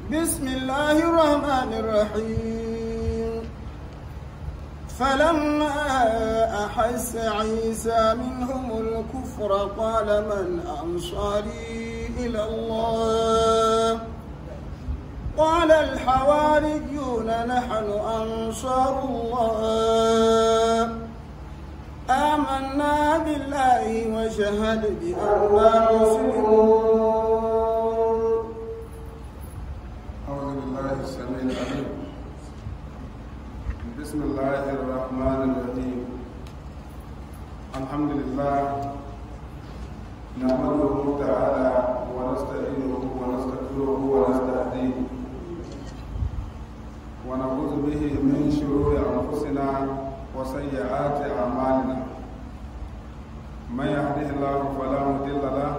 بسم الله الرحمن الرحيم فلما أحس عيسى منهم الكفر قال من أنصاري إلى الله قال الحواريون نحن أنصار الله آمنا بالله وشهد بأننا مسلمون أعوذ بالله السميع العليم بسم الله الرحمن الرحيم الحمد لله نحمده تعالى ونستعينه ونستغفره ونستهديه ونعوذ به من شرور أنفسنا وسيئات أعمالنا من يهده الله فلا مضل له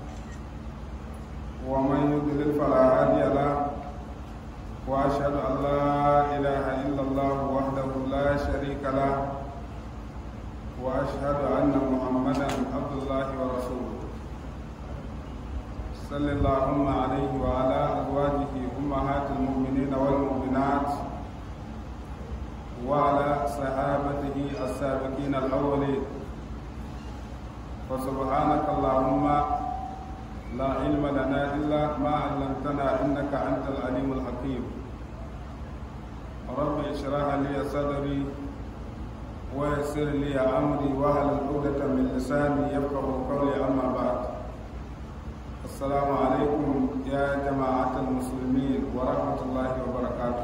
ومن يضلل فلا هادي له واشهد ان لا اله الا الله وحده لا شريك له واشهد ان محمدا عبد الله ورسوله صل اللهم عليه وعلى ازواجه امهات المؤمنين والمؤمنات وعلى صحابته السابقين الاولين فسبحانك اللهم لا علم لنا إلا ما علمتنا إنك أنت العليم الحكيم رب اشرح لي صدري ويسر لي أمري وهل عقدة من لساني يفقه قولي أما بعد السلام عليكم يا جماعة المسلمين ورحمة الله وبركاته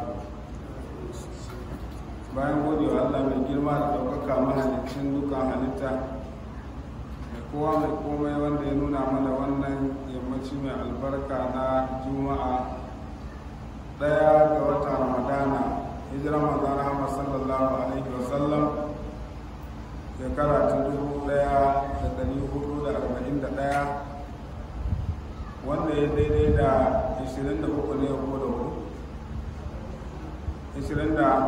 bayan gode wa Allah mai girma da ɗaukaka mahalicin dukkan halitta kowa mai komai wanda ya nuna mana wannan yammaci mai albarka na juma'a daya ga wata ramadana hijirar manzana Muhammad sallallahu alaihi wasallam shekara ta dubu daya da dari hudu da arba'in da daya wanda ya daidai da ishirin da uku ne ko da hudu ishirin da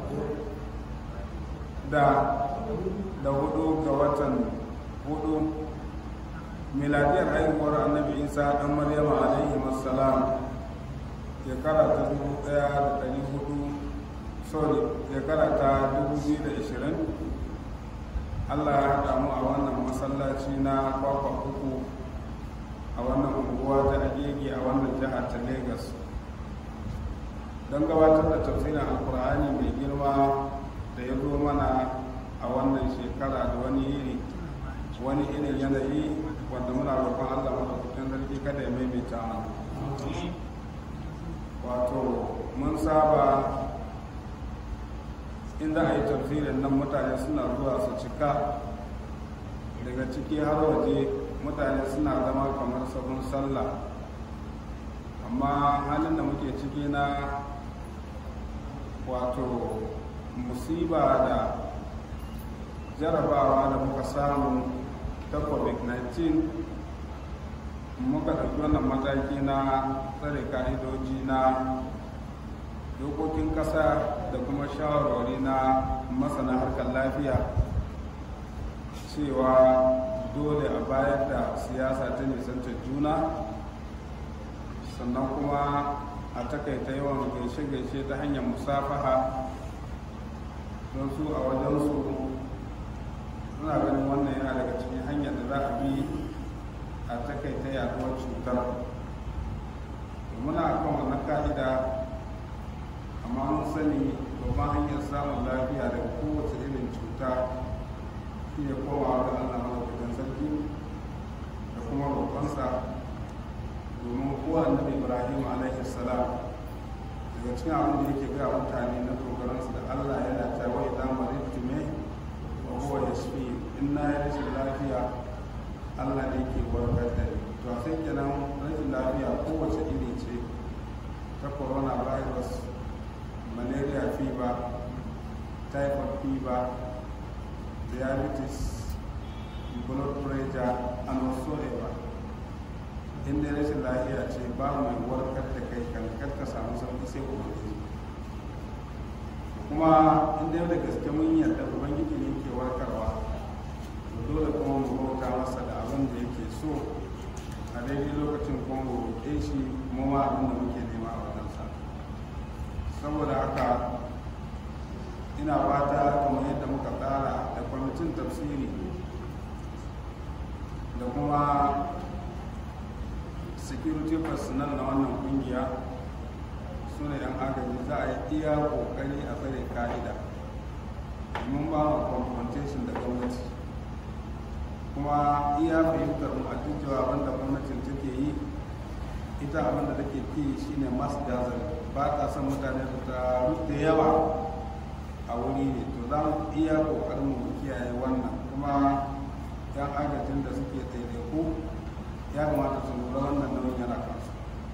da hudu ga watan hudu miladiyar haihuwar annabi isa dan maryama alaihi wassalam shekara ta dubu daya da dari hudu sorry shekara ta dubu biyu da ishirin allah ya haɗa mu a wannan masallaci na kwakwa uku a wannan unguwa ta agege a wannan jihar ta lagos don gabatar da tafsirin alkur'ani mai girma da ya zo mana a wannan shekara da wani yiri wani irin yanayi wanda muna roƙon Allah madaukakin sarki kada ya maimaita mana wato mun saba inda a yi tafsirin nan mutane suna zuwa su cika daga ciki har waje mutane suna zama kamar sabon sallah amma halin da muke ciki na wato musiba da jarabawa da muka samu ta covid-19 muka ɗauki wannan mataki na tsare ka'idoji na dokokin ƙasa da kuma shawarwari na masana harkar lafiya cewa dole a bayar da siyasa ta nisanta juna sannan kuma a takaita yawan gaishe-gaishe ta hanyar musafaha don su a wajensu suna ganin wannan yana daga cikin hanyar da za a bi a takaita yaduwar cutar muna kan wannan ka'ida amma mun sani babban hanyar samun lafiya daga kowace irin cuta shi ne komawa ga allah madaukakin sarki da kuma roƙonsa domin kowa annabi ibrahim alaihi salam daga cikin abin da yake gaya mutane na dogaransu da allah yana ta wai damar ritime wa huwa yashfi in na yi rashin lafiya allah ne ke warkar da ni to a sai kenan rashin lafiya kowace iri ce ta coronavirus malaria fever typhoid fever diabetes blood pressure and whatsoever in dai rashin lafiya ce ba mai warkar da kai kan ka samu sauki sai ubangiji kuma in dai da gaske mun yarda ubangiji ne ke warkarwa to dole kuma mu bauta masa da abin da yake so a daidai lokacin kuma mu roƙe shi mu ma abin da muke nema a wajensa saboda haka ina fata kamar yadda muka tsara da kwamitin tafsiri da kuma security personnel na wannan kungiya su ne yan agaji za a yi iya kokari a tsare ka'ida mun ba mu confrontation da gwamnati kuma iya fahimtar mu a cewa abinda gwamnatin take yi ita abinda take ki shine mass gathering ba ta son mutane su taru da yawa a wuri ne to za mu iya kokarin mu kiyaye wannan kuma yan agajin da suke ɗaiɗaiku ya kamata su lura wannan nauyin yana kansu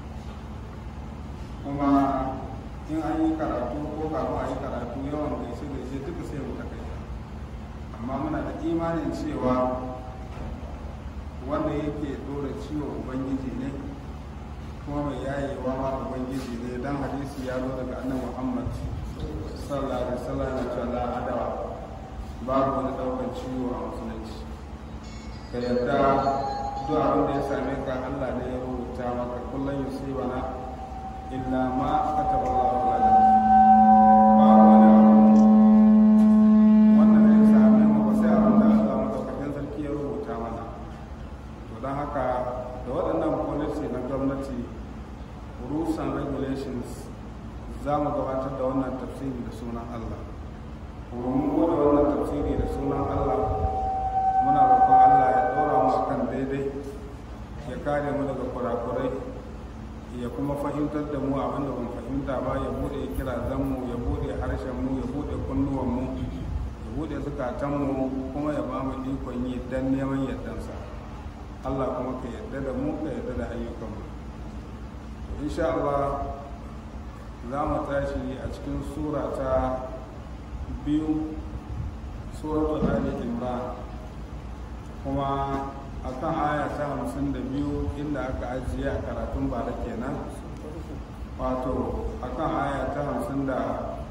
kuma in an yi karatu ko kafin a yi karatu yawan gaishe gaishe duka sai mu takaita amma muna da imanin cewa wanda yake dora ciwo ubangiji ne kuma mai yayewa ma ubangiji ne dan hadisi ya zo daga annabi muhammad sallallahu alaihi wasallam ya ce la adawa babu wani daukan ciwo a musulunci ka yarda duk abin da ya same ka Allah ne ya rubuta maka kullum yusibana illa ma kataba Allahu lana ba wani abu wanda zai same mu ba sai abin da Allah madaukakin sarki ya rubuta mana to don haka da waɗannan policy na gwamnati rules and regulations za mu gabatar da wannan tafsiri da sunan Allah kuma mun bude wannan tafsiri da sunan Allah muna roƙon Allah ya ɗora mu kan daidai ya kare mu daga kurakurai ya kuma fahimtar da mu abin da ban fahimta ba ya bude kirazan mu ya bude harshen mu ya bude kunnuwan mu ya bude zukatan mu kuma ya ba mu ikon yi dan neman yardansa Allah kuma ka yarda da mu ka yarda da ayyukan mu insha Allah za mu tashi a cikin sura ta biyu suratul ali imran kuma akan aya ta hamsin da biyu inda aka ajiye a karatun bara kenan wato akan aya ta hamsin da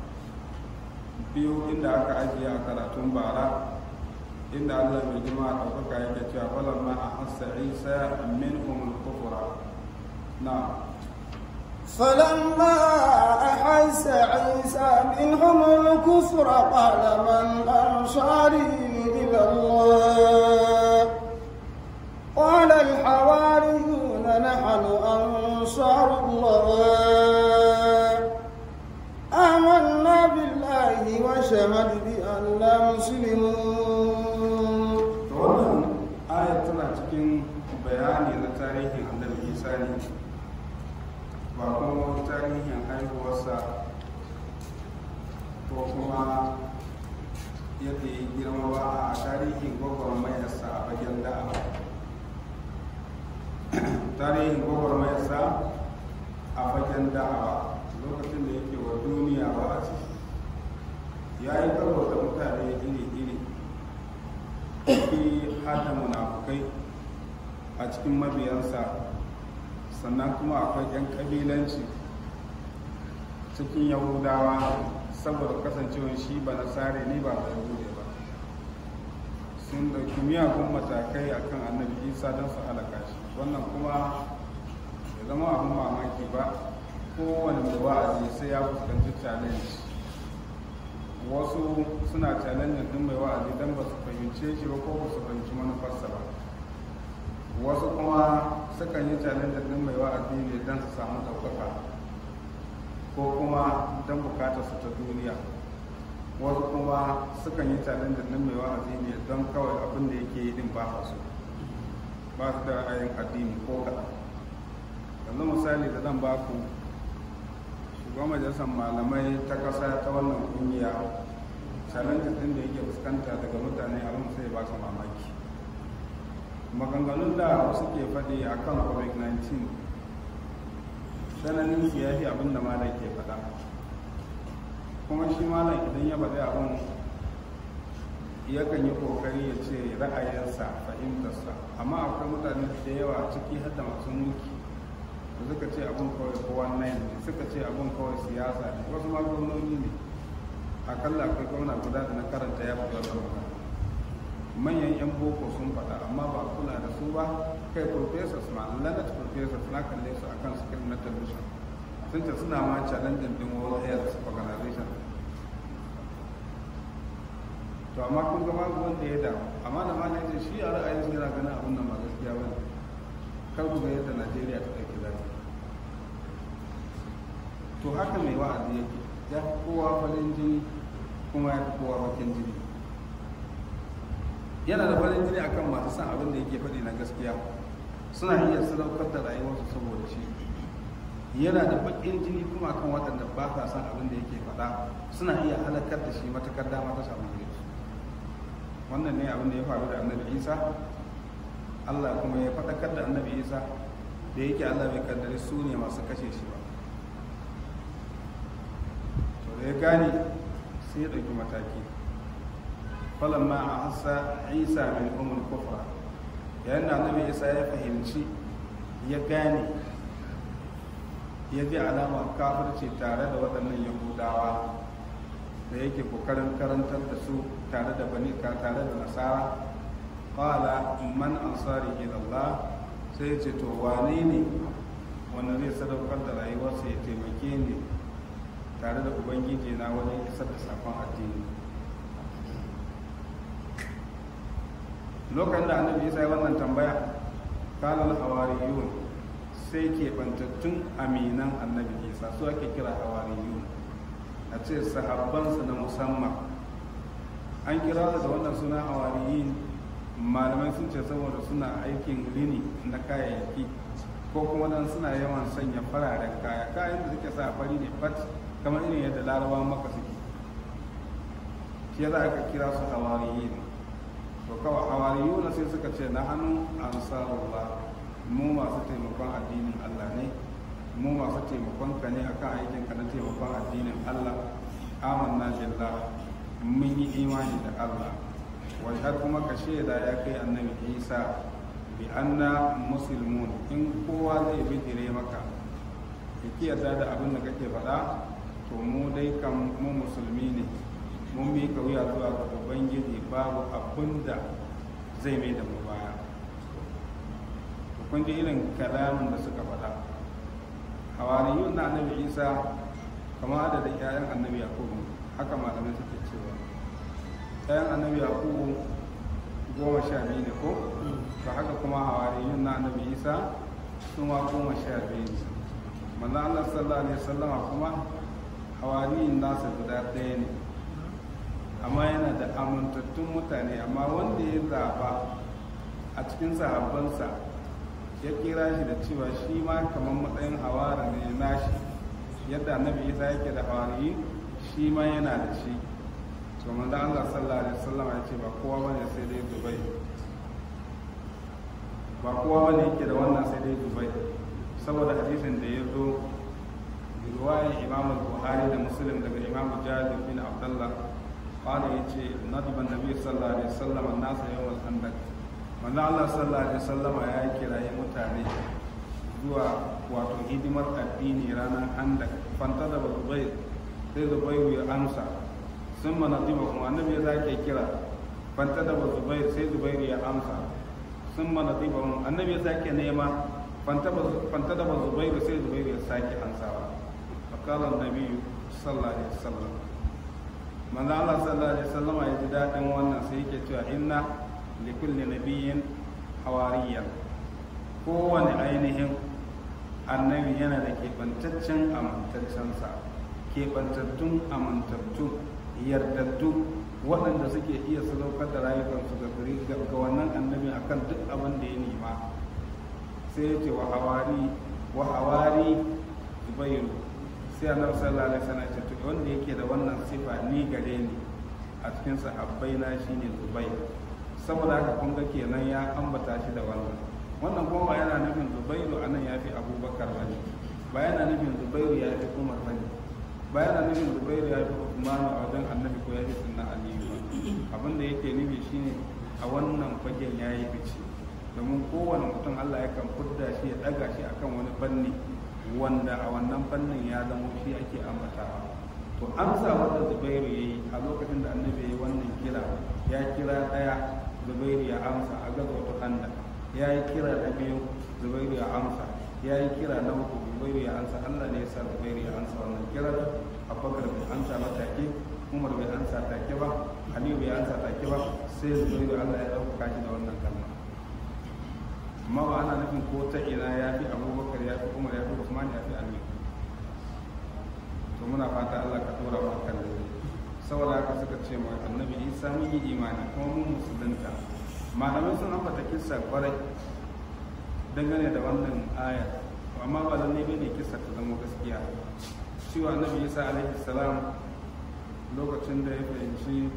biyu inda aka ajiye a karatun bara inda allah mai jima a ɗaukaka yake cewa falamma a hassa isa min umul kufura na فلما أحس عيسى منهم الكفر قال من أنصاري إلى الله قال الحواريون نحن أنصار الله آمنا بالله وشهد بأننا مسلمون wannan ayat tana cikin bayani na tarihin annabi isa ne ba kuma tarihin haihuwarsa ko kuma yadda ya girma ba a tarihin gwagwarmayarsa a fagen da'awa tarihin gwagwarmayarsa a fagen da'awa lokacin da yake wa duniya ba a ciki ya yi karo da mutane iri-iri fi hada munafukai a cikin mabiyansa sannan kuma akwai 'yan kabilanci cikin yahudawa saboda kasancewar shi ba nasare ne ba bai yahude ba sun dauki miyagun matakai akan annabi isa don su halaka shi wannan kuma ya zama abin mamaki ba kowane mai wa'azi sai ya fuskanci challenge wasu suna challenge din mai wa'azi don ba su fahimce shi ba ko ba su fahimci manufarsa ba wasu kuma sukan yi challenge din mai wa'azi ne don su samu ɗaukaka ko kuma don bukatar su ta duniya wasu kuma sukan yi challenge din mai wa'azi ne don kawai abin da yake yi din ba su ba su da ra'ayin addini ko kaɗan yanzu misali da zan ba ku shugaban majalisar malamai ta ƙasa ta wannan ƙungiya challenge din da yake fuskanta daga mutane abin sai ba su mamaki maganganun da wasu ke faɗi a kan covid-19 tsananin siyahi abin da malam ke faɗa kuma shi malam idan ya faɗi abin yakan yi ƙoƙari ya ce ra'ayinsa fahimtarsa amma akwai mutane da yawa ciki har da masu mulki da suka ce abin kawai kowa nine ne suka ce abin kawai siyasa ne wasu ma gwamnoni ne akalla akwai gwamna guda da na karanta ya fi magana manyan 'yan boko sun faɗa amma ba kula da su ba kai professors ma leonard professors na kalle su akan screen na television sun ce suna ma challenge din world health organization to amma kun ga babu wanda ya damu amma da mana yace shi a ra'ayin shi yana ganin abin nan ba gaskiya bane kar ku ga yadda Najeriya ta ɗauki zafi to haka mai wa'azi yake ya fi kowa farin jini kuma ya fi kowa bakin jini yana da farin jini akan masu san abin da yake faɗi na gaskiya suna iya sadaukar da rayuwarsu saboda shi yana da bakin jini kuma akan waɗanda ba sa san abin da yake faɗa suna iya halakar da shi matakar dama ta samu gare su wannan ne abin da ya faru da annabi isa allah kuma ya faɗakar da annabi isa da yake allah bai kaddare su ne masu kashe shi ba to da ya gane sai ya ɗauki mataki falamma a hassa isa min umul kufra yayin da annabi isa ya fahimci ya gane ya ji alamar kafirci tare da waɗannan yahudawa da yake kokarin karantar da su tare da bani tare da nasara qala man ansari ila Allah sai ce to wane ne wanda zai sadaukar da rayuwarsa ya taimake ni tare da ubangiji na wajen isar da sakon addini lokacin da annabi isa ya wannan tambaya kalal hawariyun sai ke bantattun aminan annabi isa su ake kira hawariyun a ce sahabbansa na musamman an kira da wannan suna hawariyin malamai sun ce saboda suna aikin rini na kayayyaki ko kuma dan suna yawan sanya fararen kaya kayan da suke sa fari ne fat kamar irin yadda larabawan maka suke shi za aka kira su hawariyin to kawai hawariyu sai suka ce na hannu ansarullah mu masu taimakon addinin allah ne mu masu taimakon ka ne akan aikin ka na taimakon addinin Allah amanna billah mun yi imani da Allah wai har kuma ka shaida ya kai annabi Isa bi anna muslimun in kowa zai bijire maka ya yarda da abin da kake faɗa to mu dai kan mu musulmi ne mun bi ka wuya zuwa ga ubangiji babu abin da zai mai da mu baya kun ji irin kalamin da suka faɗa hawariyun na annabi isa kama adadin 'ya'yan annabi yakubu haka malamai suke cewa 'ya'yan annabi yakubu goma sha biyu ne ko ba haka kuma hawariyun na annabi isa su ma goma sha biyu ne manzan allah sallallahu alaihi wasallama kuma hawariyin nasa guda ɗaya ne amma yana da amintattun mutane amma wanda ya zaba a cikin sahabbansa ya kira shi da cewa shi ma kamar matsayin hawara ne nashi yadda annabi isa yake da hawari shi ma yana da shi to manzo Allah sallallahu alaihi wasallam ya ce ba kowa bane sai dai Dubai ba kowa bane yake da wannan sai dai Dubai saboda hadisin da ya zo riwayar Imam Buhari da Muslim daga Imam Jabir bin Abdullah قال يجي ندب النبي صلى الله عليه وسلم الناس يوم الخندق manzo Allah sallallahu alaihi wasallam ya kiraye mutane zuwa wato hidimar addini ranar handa fanta da zubair sai zubair ya amsa sun mana diba kuma annabi ya zake kira fanta da zubair sai zubair ya amsa sun mana diba kuma annabi ya sake nema fanta da zubair sai zubair ya sake amsawa fakala annabi sallallahu alaihi wasallam manzo Allah sallallahu alaihi wasallam ya ji dadin wannan sai yake cewa inna likulli nabiyyin hawariyan kowane ainihin annabi yana da keɓantaccen amintaccensa keɓantattun amintattu yardaddu waɗanda suke iya sadaukar da rayukansu ga gari ga wannan annabi akan duk abin da ya nema sai ya ce wa hawari wa hawari zubairu sai annabi sallallahu alaihi wasallam ya ce to wanda yake da wannan sifa ni gare ni a cikin sahabbai na shine zubairu saboda haka kun ga kenan ya ambata shi da wannan wannan kuma ba yana nufin zubairu a nan ya fi abubakar ba ne ba yana nufin zubairu ya fi umar ba ne ba yana nufin zubairu ya fi usmanu a wajen annabi ko ya fi sunna aliyu ba abin da yake nufi shine a wannan fagen ya yi fice domin kowane mutum allah yakan fudda shi ya daga shi akan wani fanni wanda a wannan fannin ya zama shi ake ambatawa to amsa wanda zubairu ya yi a lokacin da annabi ya yi wannan kira ya kira ɗaya zubairu ya amsa a gaza wata handa ya yi kira na biyu zubairu ya amsa ya yi kira na uku zubairu ya amsa allah ne ya sa zubairu amsa ba take umar bai amsa take ba aliyu bai amsa take ba sai zubairu allah ya ɗaukaka shi da wannan kalma amma ba ana nufin ko ta ina ya fi abubakar ya fi umar ya fi usman ya fi aliyu to muna fata allah ka tura mu kan da saboda haka suka ce mai annabi isa mun yi imani kuma mun musulunta malamai sun ambata kissa kwarai dangane da wannan aya amma ba lalle bane kissa ta zama gaskiya cewa annabi isa alaihi salam lokacin da ya fahimci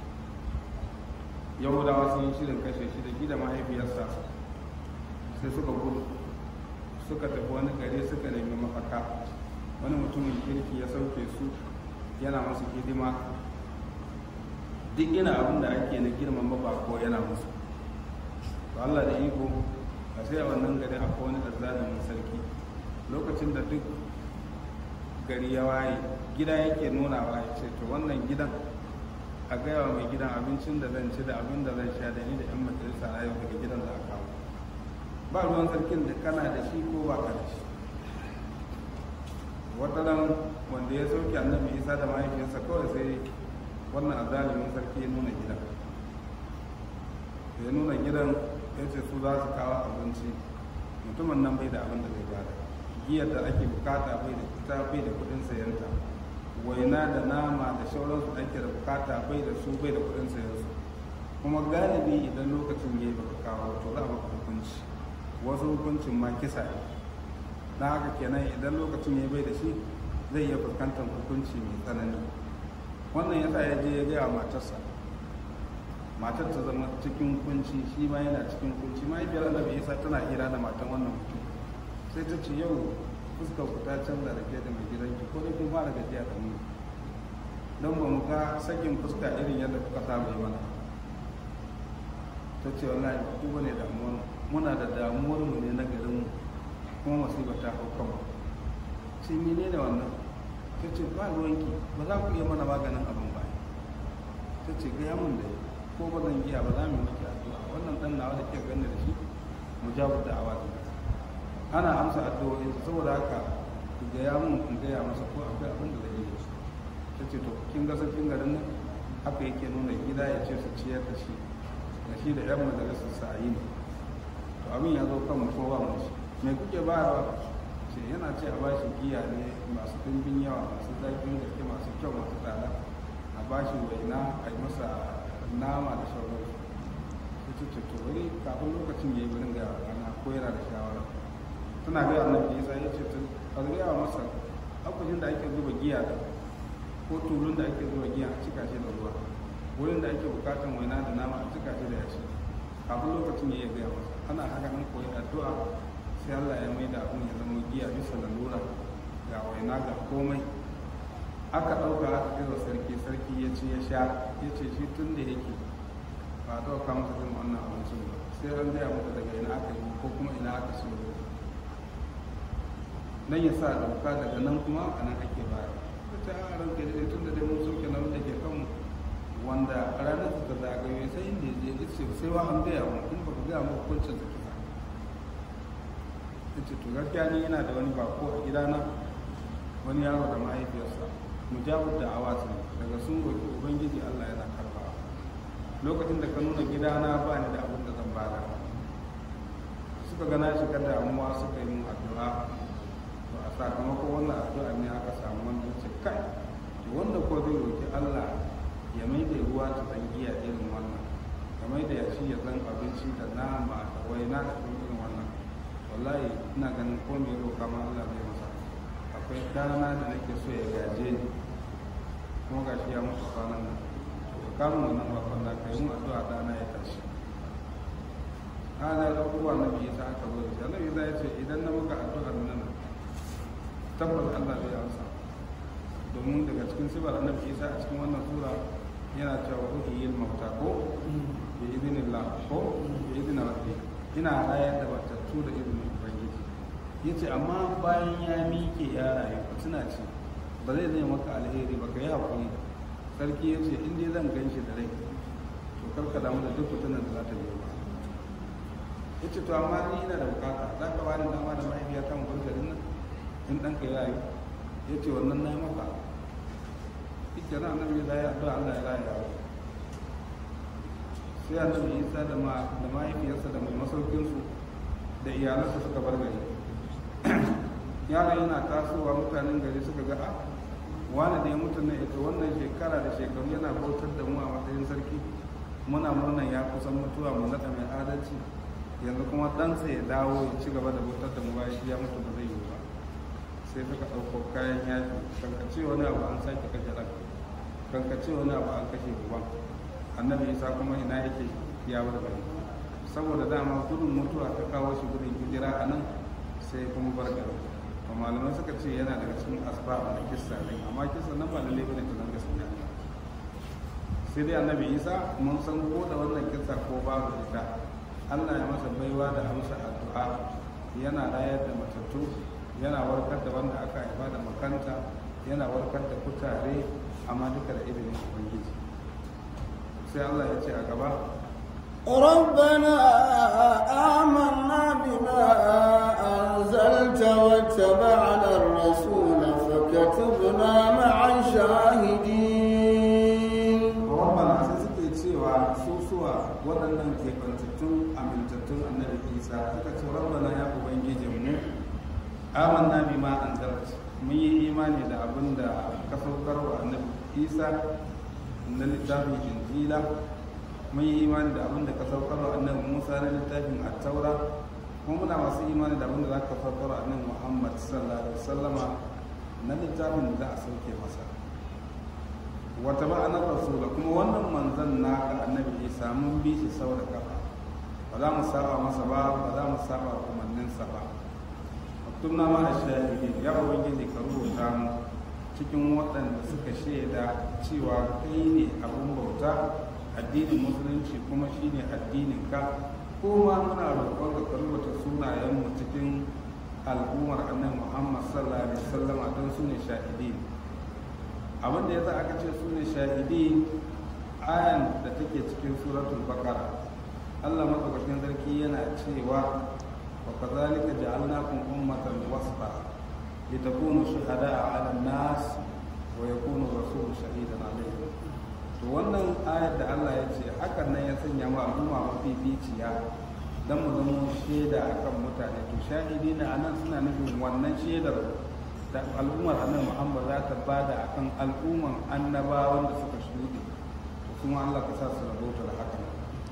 yahudawa sun yi shirin kashe shi da gida mahaifiyarsa sai suka gudu suka tafi wani gari suka nemi mafaka wani mutumin kirki ya sauke su yana masu hidima duk ina abin da ake na girman mabako yana musu to Allah da iko a sai a wannan gari akwai wani azzalimin sarki lokacin da duk gari ya waye gida yake nuna wa ya ce to wannan gidan a gaya wa mai gidan abincin da zan ci da abin da zan sha da ni da yan majalisa na yau daga gidan za a kawo ba ruwan sarkin da kana da shi ko ba ka da shi wata ran wanda ya sauke annabi isa da mahaifiyarsa kawai sai wannan azalimin sarki ya nuna gidan ya nuna gidan ya ce su za su kawo abinci mutumin nan bai da abin da zai bada giyar da ake bukata bai da ita bai da kudin sayanta waina da nama da shauransu ake da bukata bai da su bai da kudin sayansu kuma galibi idan lokacin ya yi baka kawo to za a baka hukunci wasu hukuncin ma kisa ne na haka kenan idan lokacin ya bai da shi zai iya fuskantar hukunci mai tsanani wannan yasa ya je ya gaya wa matarsa matar ta zama cikin kunci shi ma yana cikin kunci mahaifiyar annabi isa tana hira da matan wannan mutum sai ta ce yau fuskar ku ta canza da ke da mai gidanki ko dai kun fara gajiya da mu don ba mu ga sakin fuska irin yadda kuka saba yi mana ta ce wallahi ba ku bane damuwar muna da damuwar mu ne na garin mu kuma musibar ta hau kanmu sai mene ne wannan ta ce ba ruwanki ba za ku iya mana maganin abin ba ta ce gaya mun da ko ba zan iya ba za mu miki addu'a wannan dan nawa da ke ganin da shi mujabu da awa ana amsa addu'o'in saboda haka ku gaya mun in gaya masa ko akwai abin da zai yi ta ce to kin ga sarkin garin nan haka yake nuna gida ya ce su ciyar da shi da shi da yan majalisar sa yi ne to abin ya zo kan mu ko ba mu shi me kuke bayarwa ce yana ce a bashi giya ne masu dimbin yawa masu zaƙin gaske masu kyau masu tsada a bashi waina a yi masa nama da sauransu ta ce ce to wani kafin lokacin ya yi wurin ga rana ko yana da shawara tana gaya annabi isa ya ce a gaya masa akwai da ake zuba giya da ko tulun da ake zuba giya a cika shi da ruwa wurin da ake bukatan waina da nama a cika shi da yashi kafin lokacin ya yi gaya masa ana haka nan koyi addu'a sai Allah ya mai da abin ya zama giya bisa lalura ga waina ga komai aka ɗauka aka kai wa sarki sarki ya ce ya sha ya ce shi tun da yake ba a ɗauka masa irin wannan abincin ba sai an gaya masa daga ina aka yi ko kuma ina aka siyo nan ya sa dauka daga nan kuma a nan ake baya ta a ranka da tun da dai mun soke nan da ke kanmu wanda ranar ta zagaye sai inda ya je ce sai wa an gaya wa in ba ku gaya mu hukuncin sa kisa ta ce to gaskiya ni yana da wani bako a gidana wani yaro da mahaifiyarsa mujabud da awasu daga sun roki ubangiji Allah yana karba lokacin da ka nuna gidana ba ni da abin da zan bada suka gana shiga damuwa suka yi mun addu'a to a sakamakon wannan addu'a ne aka samu wanda ce kai to wanda ko zai roki Allah ya mai da ruwa ta tsangiya irin wannan ya mai da yashi ya zan abinci da nama da waina da irin wannan wallahi ina ganin ko mai roka ma Allah zai masa akwai dana da nake so ya gaje ni kuma gashi ya mutu kwanan nan to ka kama wannan bakon da kai mu addu'a dana ya tashi ana da abubuwa na biyu sa aka zo da shi annabi ya ce idan na muka addu'ar nan tabbas Allah zai amsa domin daga cikin sibar annabi Isa a cikin wannan sura yana cewa ruhi yin mauta ko bi idinillah ko bi idinin rabbi ina rayar da batattu da izinin ubangiji yace amma bayan ya miƙe ya rayu suna ce ba zai zai maka alheri ba ka yi haƙuri sarki ya ce in dai zan gan shi da rai to karka damu da duk fitinan da za ta biyo ba ya ce to amma ni ina da bukata za ka bani dama da mahaifiya ta mu garin nan in ɗanka ya yi ya ce wannan na yi maka kenan annabi ya yi addu'a Allah ya raya yaro sai annabi isa da ma da mahaifiyarsa da mai masaukinsu da iyalansa suka bar gari yaron yana tasowa mutanen gari suka ga a wani da ya mutu na ita wannan shekara da shekaru yana bautar da mu a matsayin sarki muna murnan ya kusan mutuwa mu naɗa mai adalci yanzu kuma ɗansa ya dawo ya ci gaba da bautar da mu bayan shi ya mutu ba zai yi ba sai suka ɗauko kayan yaji kankace wani abu an sake kashe ɗan kankace wani abu an kashe uban annabi isa kuma ina yake ya bar gari saboda dama gudun mutuwa ta kawo shi gudun hijira a nan sai kuma bar gari to malamai suka ce yana daga cikin asbab na kissa ne amma kissa nan ba lalle bane ta zanga gaskiya sai dai annabi isa mun san ko da wannan kissa ko babu ita Allah ya masa baiwa da amsa addu'a yana rayar da matattu yana warkar da wanda aka haifa da makanta yana warkar da kutare amma duka da izinin ubangiji sai Allah ya ce a gaba ربنا آمنا بما أنزلت واتبعنا الرسول فكتبنا مع الشاهدين rabbana sai suke cewa su suwa waɗannan keɓantattun amintattun annabi isa suka ce rabbana ya ubangijin mu amanna bima anzalta mun yi imani da abin da ka saukar wa annabi isa na littafin injila mun yi imani da abin da ka saukar wa annabi musa na littafin attaura kuma muna masu imani da abin da za ka saukar wa annabi muhammad sallallahu alaihi wasallama na littafin da za a sauke masa wata ma'anar rasula kuma wannan manzan naka annabi isa mun bi shi sau da kafa ba za mu saba masa ba ba za mu saba umarninsa ba tunna ma a shahidin ya ubangiji ka rubuta mu cikin waɗanda suka shaida cewa kai ne abin bauta addinin musulunci kuma shine addinin ka ko ma muna roƙon ka rubuta sunayen mu cikin al'ummar annabi Muhammad sallallahu alaihi wasallam don su ne shahidin abin da yasa aka ce su ne shahidin ayan da take cikin suratul baqara Allah madaukakin sarki yana cewa وكذلك جعلناكم أمة وسطا لتكونوا شهداء على الناس ويكون الرسول شهيدا عليكم to wannan ayar da Allah ya ce hakan nan ya sanya mu al'umma mafi ficiya dan mu zama shaida akan mutane to shahidi na anan suna nufin wannan shaidar da al'ummar annabi Muhammad za ta bada akan al'umman annabawan da suka shuɗe to kuma Allah ka sa su rabota da hakan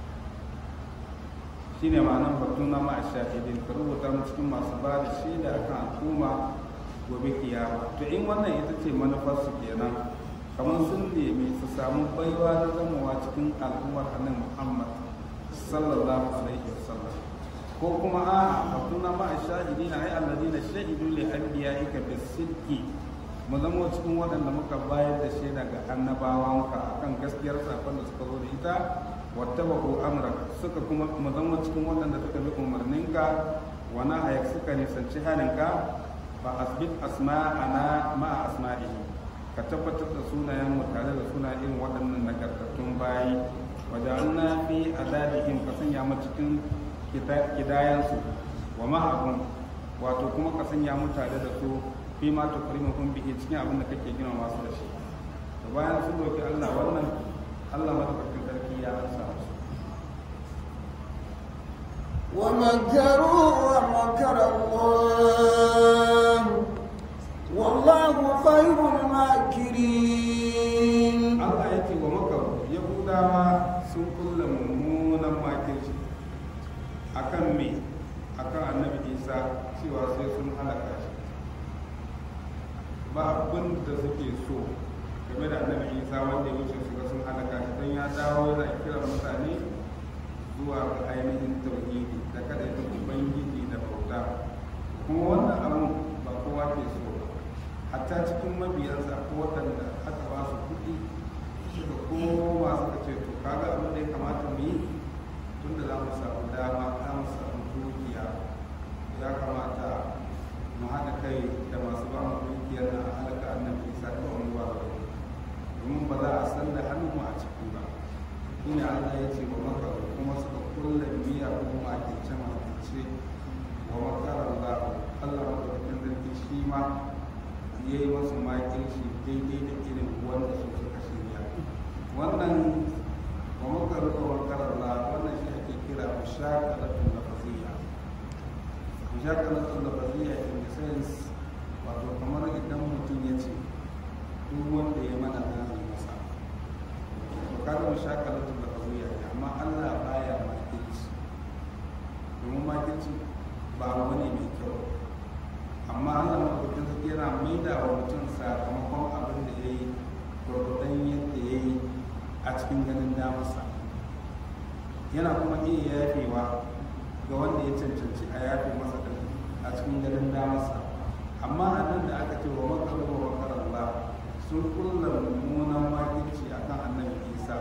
shine ma'anar batun na ma'a shahidin ka rubuta mu cikin masu ba da shaida akan al'umma gobe kiyama to in wannan ita ce manufar su kenan kamar sun nemi su samu baiwa na zamowa cikin al'ummar annabi Muhammad sallallahu alaihi wasallam ko kuma a batun na ma'a shahidin ai alladina shahidu li anbiya'ika bisidqi mu zama cikin waɗanda muka bayar da shaida ga annabawanka akan gaskiyar sakon da suka zo da ita wattabaku amrak suka kuma mu zama cikin waɗanda suka bi umarninka wa nahayak suka nisanci haninka fa asbit asma'ana ma asma'ihi ka tabbatar da sunayen mu tare da sunayen irin waɗannan nagartattun bayi wa ja'alna fi adadihim ka sanya mu cikin kidayansu wa ma'ahum wato kuma ka sanya mu tare da su fi ma tukrimuhum bihi cikin abin da kake gina masu da shi to bayan sun roki Allah wannan Allah madaukakin sarki ya ansa musu ومكروا ومكر الله والله خير الماكرين Allah ya ce wa makaru Yahudawa sun kulla mummunan makirci akan me akan annabi Isa cewa sai sun halaka shi ba abin da suke so game da annabi Isa wanda ya wuce su ga sun halaka shi don ya dawo yana kiran mutane zuwa ga ainihin tauhidi da kada ya ubangiji da bauta kuma wannan abun ba kowa ke so ba hatta cikin mabiyansa ko waɗanda aka ba su kuɗi suka koma suka ce to kaga abin da ya kamata mu yi tun da za mu samu dama za mu samu dukiya ya kamata mu haɗa kai da masu ba mu dukiyar na halaka annabi isa ta wani ba ba domin ba za a san da hannunmu a ciki ba shine Allah ya ce wa maka kuma suka kulla miya ko makince makince wa makar Allah Allah madaukakin zargi shi ma ya yi masu makirci daidai da irin wanda su suka wannan wa makaru wa makarallah wannan shi ake kira mushakalatul lafaziyya mushakalatul lafaziyya in the sense wato kamar idan mutum ya ce duk wanda ya mana zai masa to kaga mushakalatul lafaziyya ne amma Allah baya makirci domin makirci ba abu ne mai kyau amma Allah madaukakin sarki yana maida wa mutum sakamakon abin da ya yi gwargwadon yadda ya yi a cikin ganin damarsa yana kuma iya yafewa ga wanda ya cancanci a yafe masa da a cikin ganin damarsa amma a nan da aka ce wa makaru wa makarallah sun kulla mummunan makirci a kan annabi isa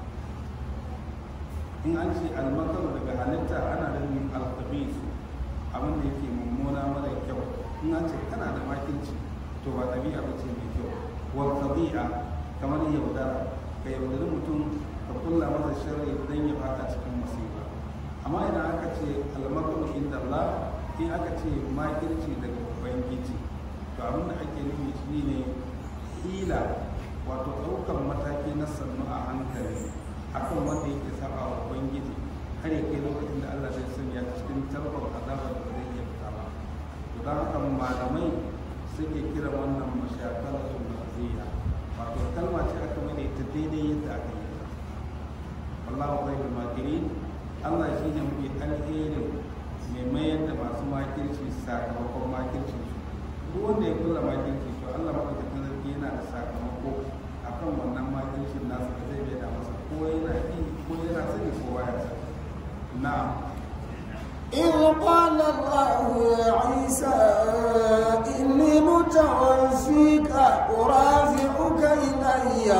in an ce almakaru daga halitta ana da yin alkhabis abin da yake mummuna mara kyau in an ce kana da makirci to ba ɗabi'a ba ce mai kyau wal tabi'a kamar yaudara ka yaudari mutum ka kulla masa sharri don ya fada cikin musiba amma idan aka ce almakaru inda Allah in aka ce makirci daga ubangiji to abin da ake nufi shi ne hila wato ɗaukar mataki na sannu a hankali akan wanda yake saba wa ubangiji har ya kai lokacin da Allah zai sanya cikin tarbar azabar da zai iya fita ba to don haka malamai suke kira wannan mashakalatul maziya wato kalma ce aka mai ta daidai yadda aka yi ta wallahu khairul makirin Allah shi ne mafi alherin mai mayar da masu makirci sakamakon makirci su duk wanda ya kula makirci to Allah madaukakin sarki yana da sakamako akan wannan makircin nasu da zai bai da masa ko yana yi ko yana sani ko baya sani na'am إذ قال الله يا عيسى إني متوفيك ورافعك إلي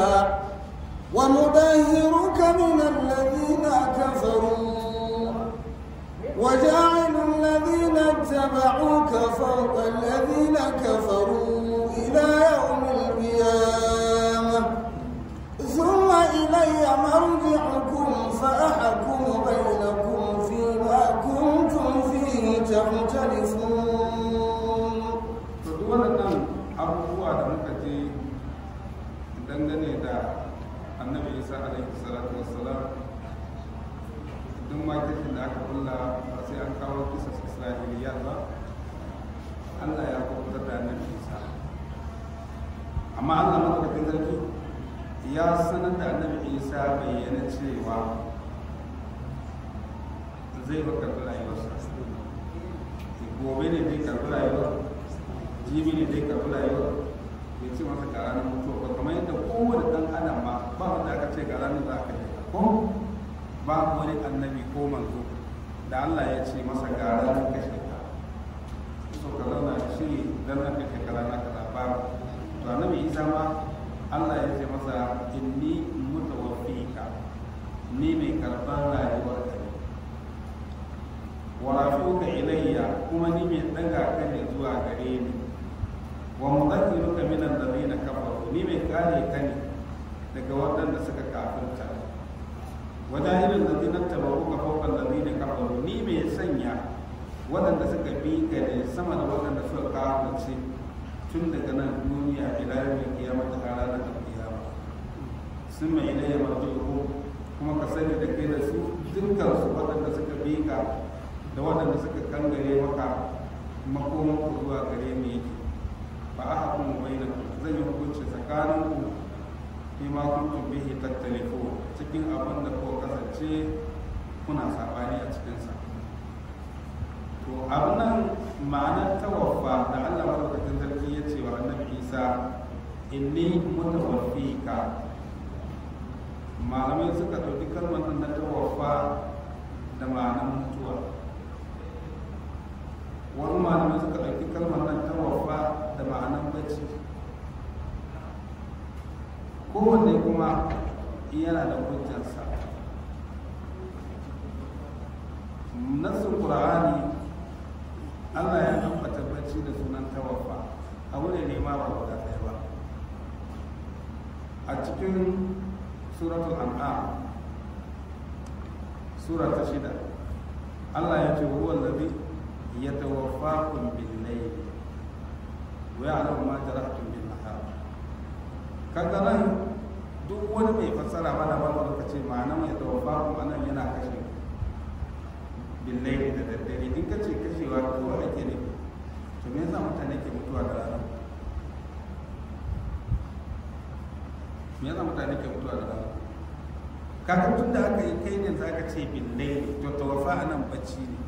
ومطهرك من الذين كفروا وجاعل الذين اتبعوك فوق الذين كفروا إلى يوم القيامة ثم إلي مرجعكم فأحكم بينكم فيما كنتم فيه تختلفون to duk waɗannan abubuwa da muka je dangane da annabi isa alaihi salatu wassalam duk makirkin da aka kulla ba sai an kawo kisas isra'iliya ba allah ya kubutar da annabi isa amma allah madaukakin sarki ya sanar da annabi isa bayyana cewa zai ba karɓi rayuwarsa gobe ne zai karɓi rayuwar jibi ne zai karɓi rayuwar bai ce masa ga ranar mutuwa ba kamar yadda kowane ɗan adam ma ba wanda aka ce ga ranar za ka je ko ba wani annabi ko manzo da Allah ya ce masa ga ranar kashe ka so ka zauna da shi dan nan kashe ka ranar kaza ba to annabi Isa ma Allah ya ce masa inni mutawaffika ni mai karɓar rayuwar ka ne wa rafi'uka ilayya kuma ni mai daga ka ne zuwa gare ni wa mudhakkiruka min alladhina kafaru ni mai kare ka ne daga waɗanda suka kafirta wa jahilul ladina tabaruka fawqa alladhina kafaru ni mai sanya waɗanda suka bi ka ne sama da waɗanda suka kafirce tun daga nan duniya ila yawmin qiyamah ta ranar qiyama sun mai ilayya marji'uhum kuma ka sani da kai da su dukkan su waɗanda suka bi ka da waɗanda suka kangare maka makoman ku zuwa gare ni yake ba a hakun baina zan yi hukunci tsakanin ku fi ma kuntum bihi tattalifu cikin abin da ko kasance kuna sabani a cikin sa to abin nan ma'anar tawaffa da Allah madaukakin sarki ya ce wa annabi Isa inni mutawaffika malamai suka ɗauki kalmar nan na tawaffa da ma'anar mutuwa wani malamai suka ɗauki kalmar nan ta wafa da ma'anan bacci kowanne kuma yana da hujjarsa nassin qur'ani Allah ya ambata bacci da sunan tawafa abu ne ne ma ba guda ɗaya ba a cikin suratul an'am sura ta shida Allah ya ce huwa allazi yatawaffakum bil layl wa ya'lamu ma jarahtum bin nahar kaga nan duk wani mai fassara mana ba da lokaci ma'anar ya tawafa kuma nan yana kashe billahi da daddare in ka ce kashewa kawai ake ne to me yasa mutane ke mutuwa da rana me yasa mutane ke mutuwa da rana kaga tun da aka yi kai ne za ka ce billahi to tawafa a nan bacci ne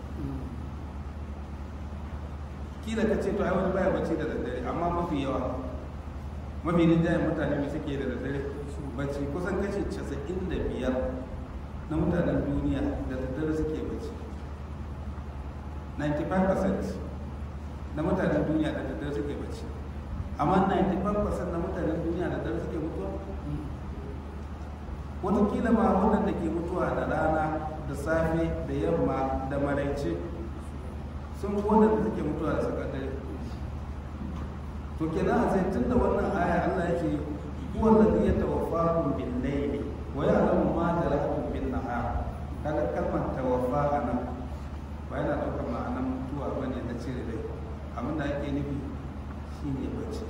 kila ka ce to ai wani baya bacci da daddare amma mafi yawa mafi rinjayen mutane mai suke da daddare bacci kusan kashi casa'in da biyar na mutanen duniya da daddare suke bacci 95% na mutanen duniya da daddare suke bacci amma 95% na mutanen duniya da daddare suke mutuwa watakila ma waɗanda ke mutuwa da rana da safe da yamma da maraice sun fi waɗanda suke mutuwa da sakandare to kenan a sai tun da wannan aya Allah yake huwa alladhi yatawaffakum bil layli wa ya'lamu ma jarahtum bin nahar kaga kalmar tawaffa anan ba yana ɗaukar ma'anar mutuwa bane na cire rai abin da ake nufi shine bacci